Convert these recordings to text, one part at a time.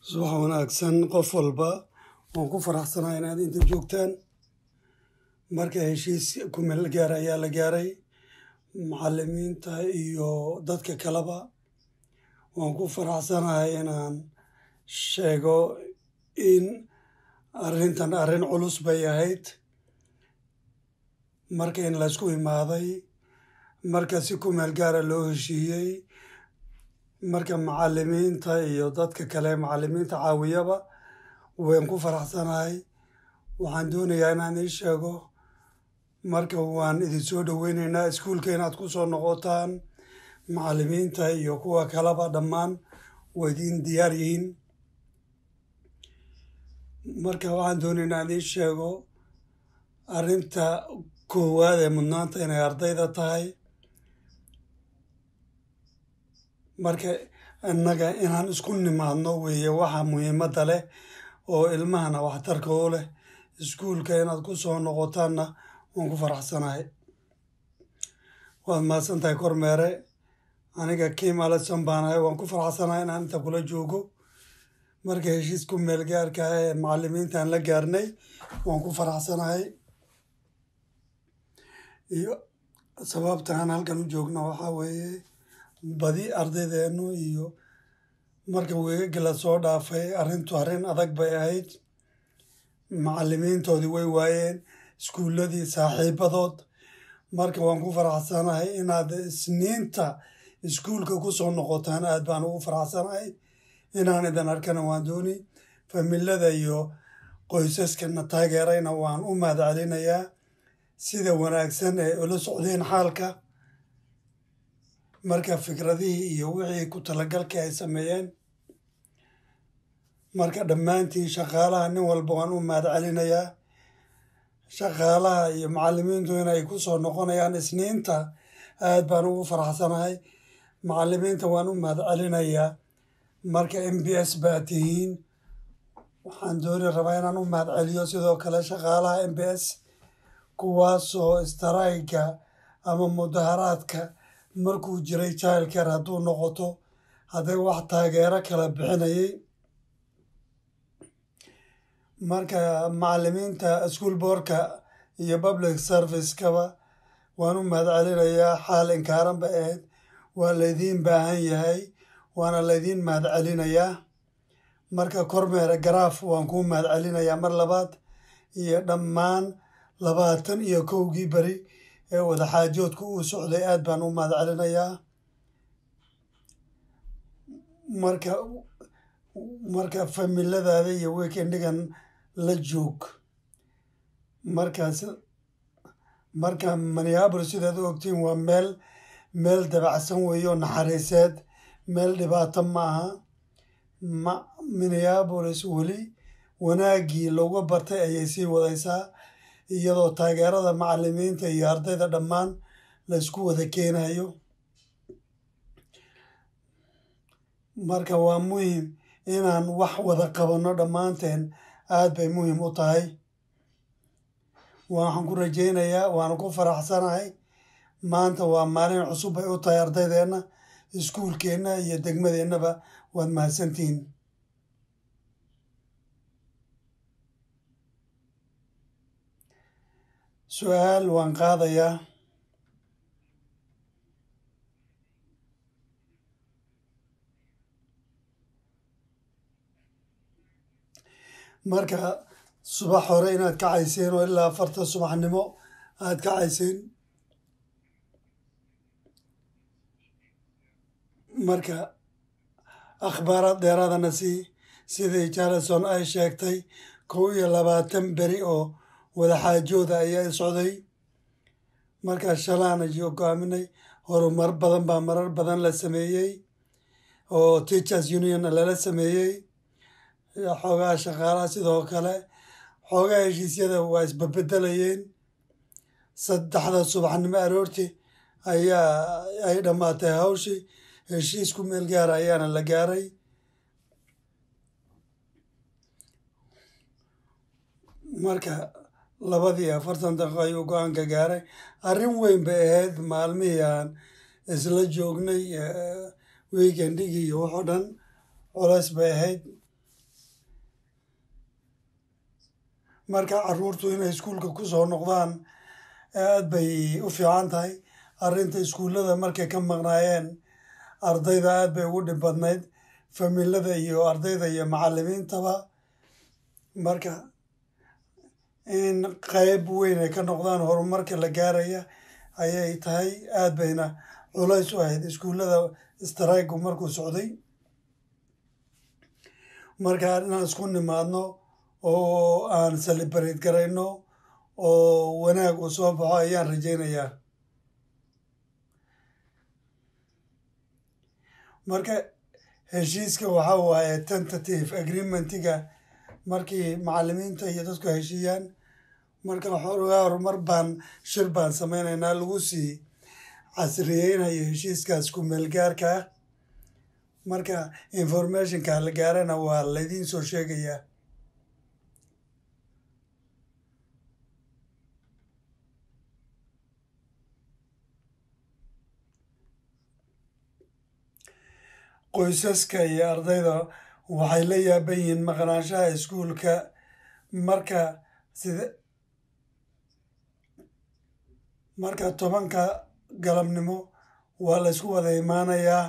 subax wanaagsan qof walba waan ku faraxsanahay inaad inta joogtaan marka heshiis kumeel gaar ayaa la gaaray macalimiinta iyo dadka kaleba waan ku faraxsanahay inaan sheego in arrintan arrin culus bay ahayd marka in laysku imaaday marka si kumeel gaara loo heshiiyey marka macalimiinta iyo dadka kale macalimiinta caawiyaba waan ku faraxsanahay waxaan doonayaa inaan ii sheego marka waan idin soo dhoweyneynaa iskuulka inaad ku soo noqotaan macalimiinta iyo kuwa kaleba dhammaan waa idin diyaar yihiin marka waxaan doonaynaa inaan ii sheego arrinta koowaad ee mudnaanta inay ardayda tahay marka innaga inaan isku nimaadno weeye waxa muhiimadda leh oo ilmahana waxtarka u leh iskuulka inaad ku soo noqotaanna waan ku faraxsanahay waad mahadsan tahay kormeere aniga kim alison baanahay waan ku faraxsanahay inaan inta kula joogo marka heshiisku meelgaarka ah ee macalimiintaan la gaarnay waan ku faraxsanahay iyo sababta aan halkan u joogno waxaa weeye badi ardaydeenu iyo marka weegagii la soo dhaafay arrintu arrin adag bay ahayd macalimiintoodii way waayeen iskuulladii saaxiibadood marka waan ku faraxsanahay inaad isniinta iskuulka ku soo noqotaan aad baan ugu faraxsanahay inaan idan arkana waan dooni familada iyo qoysaskana taageerayna waan u mahad celinayaa sida wanaagsan ee ula socdeen xaalka marka fikradihii iyo wixii ku talagalkii ay sameeyeen marka dhammaantiin shaqaalaha nin walba waan u mahad celinayaa shaqaalaha iyo macalimiintu inay ku soo noqonayaan isniinta aad baan ugu faraxsanahay macalimiinta waan u mahad celinayaa marka m b s baa tihiin waxaan dooni rabaa inaan u mahad celiyo sidoo kale shaqaalaha m b s kuwaasoo istarayga ama mudaharaadka markuu jiray childcare hadduu noqoto hadday wax taageero kala bixinayay marka macalimiinta school boardka iyo public servicekaba waan u mahad celinayaa xaal inkaaran bay ahayd waa laydiin baahan yahay waana laydiin mahad celinayaa marka kormeere garaaf waan kuu mahad celinayaa mar labaad iyo dhammaan labaatan iyo kowgii beri ee wadaxaajoodku uu socday aad baan u mahad celinayaa marka marka familadaada iyo weekendigan la joog markaas marka minneabolis sidaad u ogtiin waa meel meel dabacsan weeye oo naxariiseed meel dhibaato ma aha ma minneabolis weli wanaaggii looga bartay ayay sii wadaysaa iyadoo taageerada macalimiinta iyo ardayda dhammaan laysku wada keenayo marka waa muhim inaan wax wada qabanno dhammaanteen aad bay muhim u tahay waxaan ku rajaynayaa waana ku faraxsanahay maanta waa maalin cusub bay u tahay ardaydeenna iskuulkeenna iyo degmadeennaba waad mahadsantihiin su-aal waan qaadayaa marka subax hore inaad kacayseen oo ilaa afarta subaxnimo aad kacayseen marka akhbaaraad dheeraadana sii sidii jarlison ay sheegtay kow iyo labaatan beri oo wadaxaajooda ayaa socday markaa shalaana hogaaminay horumar badan baa marar badan la sameeyey oo teachers union lala sameeyey xoogaha shaqaalaha sidoo kale xoogaha heshiisyada waa isbabedelayeen saddexda subaxnimo aroortii ayaa ay dhammaatay hawshii heshiisku meel gaara ayaana la gaaray marka labadii afartan daqiiqo ayuu go-aanka gaaray arrin weyn bay ahayd maalmihii aan isla joognay weekendigii iyo waxoo dhan culays bay ahayd marka caruurtu inay iskuulka ku soo noqdaan aad bay u fiican tahay arrinta iskuullada markay ka maqnaayeen ardayda aad bay ugu dhib badnayd familada iyo ardayda iyo macallimiintaba marka in qayb weyn ay ka noqdaan horumarka la gaaraya ayay tahay aad bayna culays u ahayd iskuullada straigu markuu socday marka inaan isku nimaadno oo aan celebrate garayno oo wanaag uu soo baxo ayaan rajaynayaa marka heshiiska waxa waaye tentative agreementiga markii macallimiinta iyo dadku heshiiyaan marka xoogaa horumar baan shir baan samaynaynaa lagu sii casriyeynayo heshiiskaas ku meelgaarka ah marka informationka la gaarana waa laydiin soo sheegayaa qoysaska iyo ardayda waxay la yaaban yihiin maqnaanshaha iskuulka marka sida marka tobanka galabnimo waa la ysku wada imaanayaa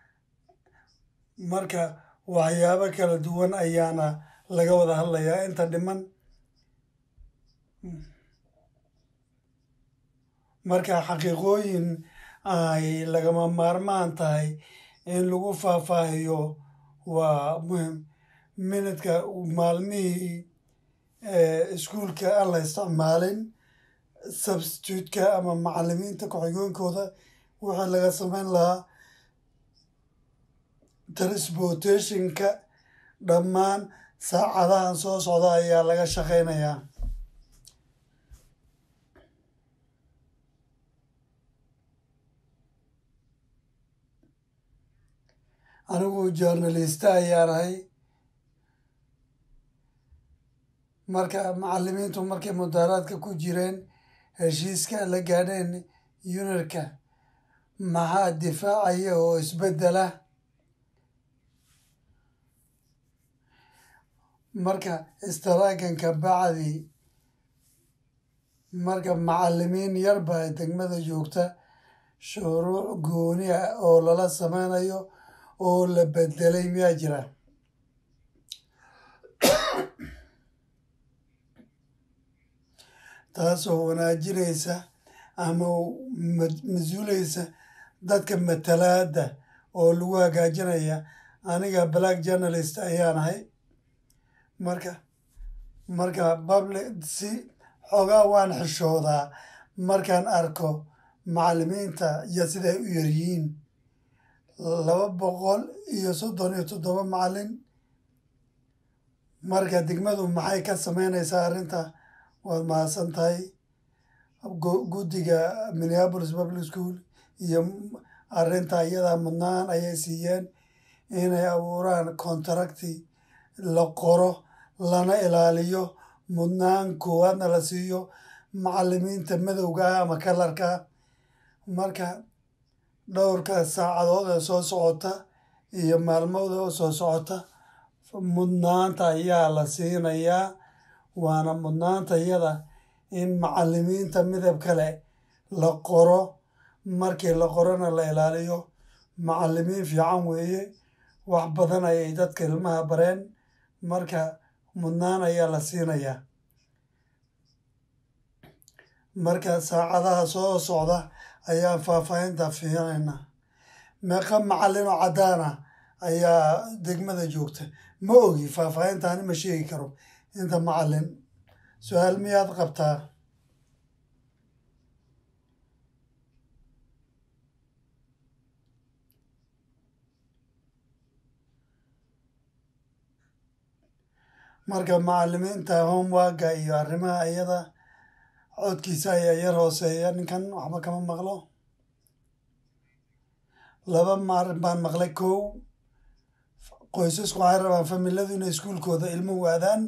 marka waxyaabo kala duwan ayaana laga wada hadlayaa inta dhiman marka xaqiiqooyin ay lagama maarmaan tahay in lagu faahfaahiyo waa muhim minidka maalmihii iskuulka aan la isticmaalin substitutka ama macallimiinta ku-xigeenkooda wixii laga samayn lahaa transportationka dhammaan saacadahan soo socda ayaa laga shaqaynayaa anigu journalista ayaan ahay marka macallimiintu markay mudaaraadka ku jireen heshiiska la gaadheen yunarka maxaa difaacaya oo isbeddela marka istaraaganka bacdi marka macallimiin yarba degmada joogta shuruuc gooni ah oo lala sameynayo oo la bedelay miyaa jira taasoo wanaajinaysa ama mas-uulaysa dadka matalaada oo lagu hagaajinaya aniga black journalist ayaan ahay marka marka public si xoogaa waan xishoodaa markaan arko macallimiinta iyo siday u yaryihiin laba boqol iyo soddon iyo toddoba macallin marka degmadu maxay ka sameynaysaa arrinta waad mahadsan tahay guddiga minneapolis public school iyo arrinta iyadaa mudnaan ayay siiyeen inay abuuraan contracti la qoro lana ilaaliyo mudnaan koowaadna la siiyo macallimiinta madowga ah ama kalarka marka dhowrka saacadood ee soo socota iyo maalmooda oo soo socota mudnaanta ayaa la siinayaa waana mudnaanta iyada in macallimiinta midab kale la qoro markii la qorona la ilaaliyo macallimiin fiican weeye wax badan ayay dadka ilmaha bareen marka mudnaan ayaa la siinayaa marka saacadaha soo socda ayaan faahfaahinta fiinaynaa meeqa macallin oo caddaana ayaa degmada joogta ma ogi faahfaahintaani ma sheegi karo inta macallin su-aal miyaad qabtaa marka macallimiinta homeworka iyo arrimaha iyada codkiisa ayaa yar hooseeya ninkan waxba kama maqlo laba maalin baan maqlay kow qoysasku waxay rabaan familadu inay iskuulkooda ilmo waadaan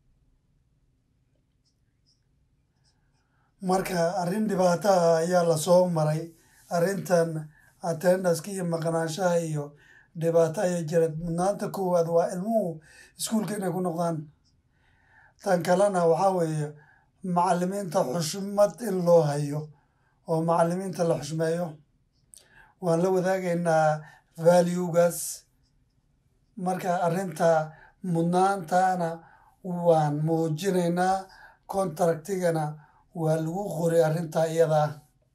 marka arrin dhibaataha ayaa lasoo maray arrintan attendaska iyo maqnaanshaha iyo dhibaato ayaa jira mudnaanta koowaad waa ilmuhu iskuulka inay ku noqdaan tan kalena waxaa weeye macallimiinta xushmad in loo hayo oo macallimiinta la xushmeeyo waan la wadaagaynaa valuegaas marka arrinta mudnaantana waan muujinaynaa contractigana waa lagu qoray arrintaa iyadaa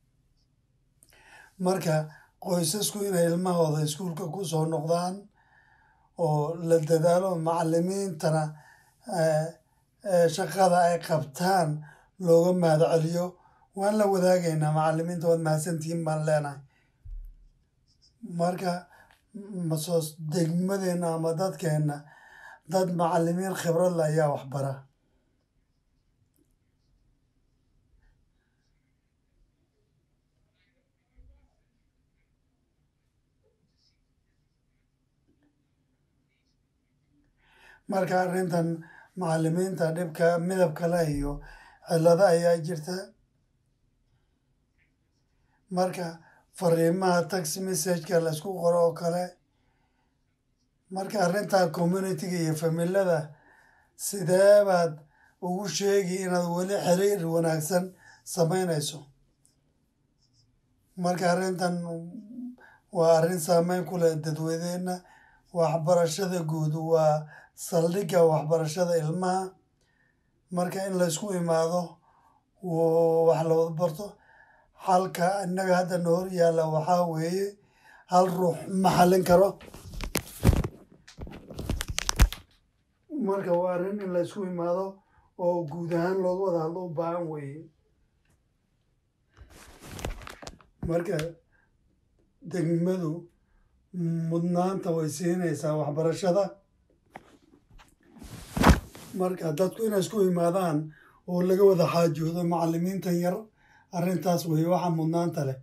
marka qoysasku inay ilmahooda iskuulka ku soo noqdaan oo la dadaalo macallimiintana shaqada ay qabtaan looga mahad celiyo waan la wadaagaynaa macallimiinta waad mahadsantihiin baan leenahay marka masoos degmadeenna ama dadkeenna dad macallimiin khibrad le ayaa waxbara marka arrintan macallimiinta dhibka midabka leh iyo cillado ayaa jirta marka fariimaha tax messageka laysku qoro oo kale marka arrintaa communitiga iyo familada sidee baad ugu sheegi inaad weli xiriir wanaagsan samaynayso marka arrintan waa arrin saameyn ku leh dadweyneenna waxbarashada guud waa saldhigga waxbarashada ilmaha marka in laysku imaado wax la wada barto xalka innaga hadda na hor yaalla waxaa weeye hal ruux ma xallin karo marka waa arrin in laysku imaado oo guud ahaan looga wada hadlo u baahan weeye marka degmadu mudnaanta way siinaysaa waxbarashada marka dadku inay isku imaadaan oo laga wada xaajoodo macallimiintan yar arrintaas weeye waxa mudnaanta leh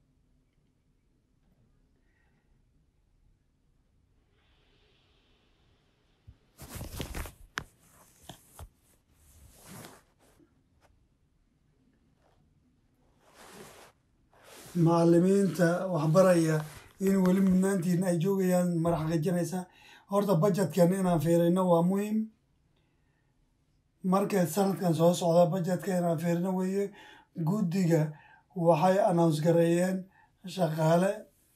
macallimiinta waxbaraya in weli mudnaantiina ay joogayaan madax xaqijinaysa horta bajetkan inaan fiirino waa muhiim marka sanadkan soo socda bajetka inaan fiirino weeye guddiga waxay announce gareeyeen shaqaale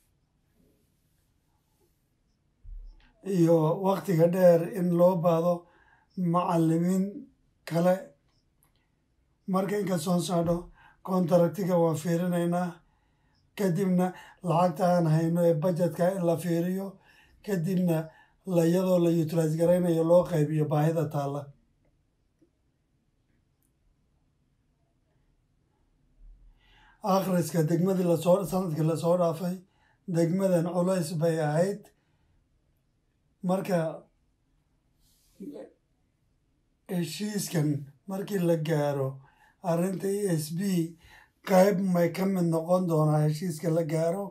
iyo waktiga dheer in loo baado macallimiin kale marka inkastoon socdo contractiga waan fiirinaynaa kadibna lacagta aan hayno ee bajetka in la fiiriyo kadibna iyadoo la utilise garaynayo loo qaybiyo baahida taalla akhriska degmadii lasoo sanadkii lasoo dhaafay degmadan culays bay ahayd marka heshiiskan markii la gaaro arrinta e s b qayb may ka mid noqon doonaa heshiiska la gaaro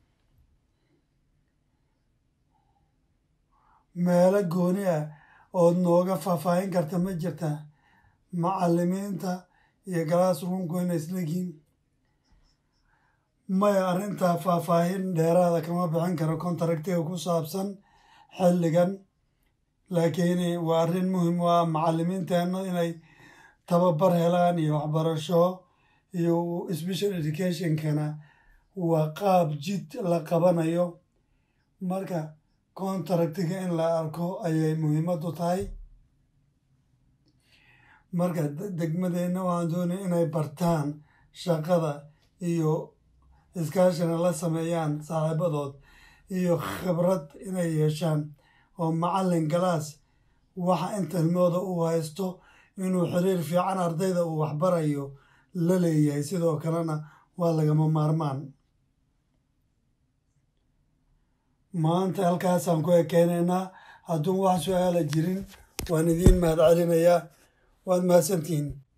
meelo gooni ah ood nooga faahfaahin karta ma jirta macallimiinta iyo galaas ruunku inay islegiin maya arrintaa faahfaahin dheeraada kama bixin karo contractiga ku saabsan xilligan laakiin waa arrin muhiim u ah macallimiinteenna inay tababar helaan iyo waxbarasho iyo special educationkana waa qaab jid la qabanayo marka contractiga in la arko ayay muhiimadu tahay marka degmadeenna waxaan doonaya inay bartaan shaqada iyo iskaashina la sameeyaan saaxiibadood iyo khibrad inay yeeshaan oo macallin galaas waxa inta ilmooda uu haysto inuu xiriir fiican ardayda uu waxbarayo la leeyahay sidoo kalena waa lagama maarmaan maanta halkaasaan ku ekeynaynaa hadduun wax su-aala jirin waan idiin mahad celinayaa waad mahadsantihiin